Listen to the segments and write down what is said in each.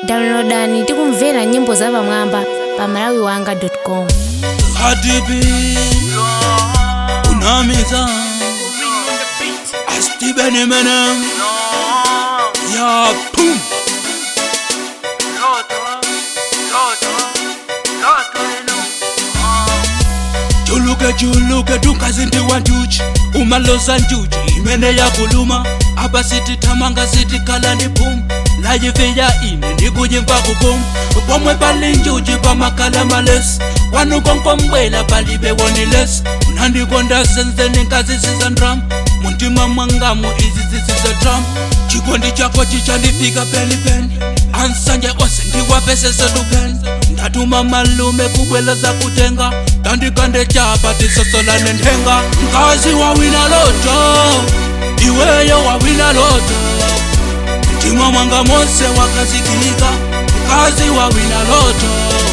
downloadani tikumvera nyimbo zapamwamba pa malawiwanga.com Hadibi Unamiza Astibene menem Ya pum Juluke juluke dukazinti wanjuji umaloza njuji imene yakuluma apa siti tamanga siti kala ndi pum layifiya ine ndikuyimva kupum pomwe pali njuji pamakala malesi wanukonkombwela palibe woniles unandikonda senzeni nkazisiza ndram muntima mwangamu izi zisiza drum chikondi chako chichandifika penipeni ansanje ose ndiwapesesodupeni ndatuma malume kubwela za kutenga tandikande chapa tisosolane nthenga mkazi wawina loto iweyo wawina loto mtima mwanga mose wakazikika mkazi wawina loto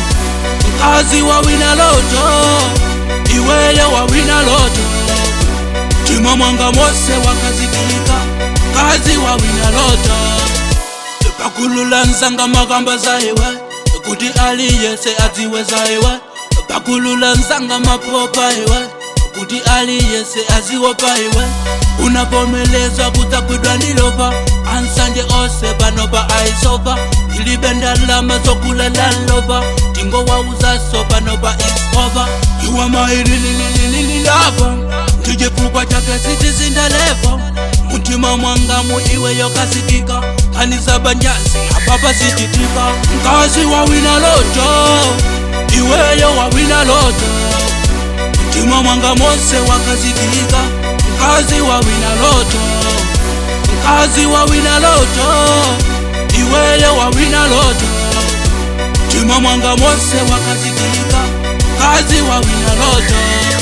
mkazi wawina loto iweyo wawina loto mtima mwanga mose wakazikika mkazi wawina loto pakulula nzanga makamba zaiwe kuti aliyese adziwe zaiwe pakulula nzanga mapopa iwe kuti aliyese aziwe paiwe unavomelezwa kudzakwidwa ndilopa ansanje ose panopa aisopa ilibe ndalama zokulala lopa tingowauzaso panopa isopa iwa maililililililapa ndichifukwa chake sitizindalepo mutima mwangamu iwe yokasikika kanisa banjazi apapa sititika mkazi wawina loto iweyo wawina loto mtima mwanga mose wakazikika mkazi wawina loto mkazi wawina loto iweyo wawina loto mtima mwanga mose wakazikika mkazi wawina loto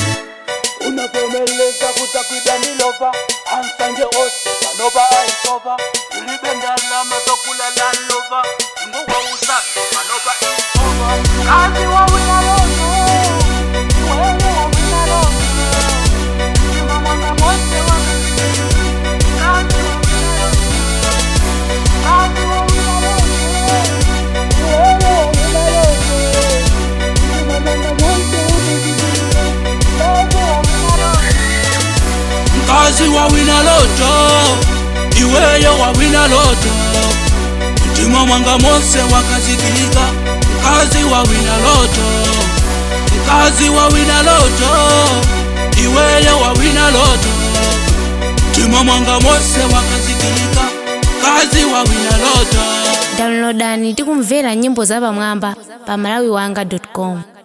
unapomeleza kutakwida nilopa ansanje ose panopa aisopa ilibendalama zokulala lopa ingowauza panopa isopa kazi wawina loto iweyo wawina loto mtima mwanga mose wakazikika kazi wawina loto kazi wawina loto iweyo wawina loto mtima mwanga mose wakazikika kazi wawina loto mkazi wawina loto iweyo wawina loto mtima mwanga mose wakazikika mkazi wawina loto mkazi wawina loto iweyo wawina loto mtima mwanga mose wakazikika mkazi wawina loto downloadani tikumvera nyimbo zapamwamba pa malawiwanga.com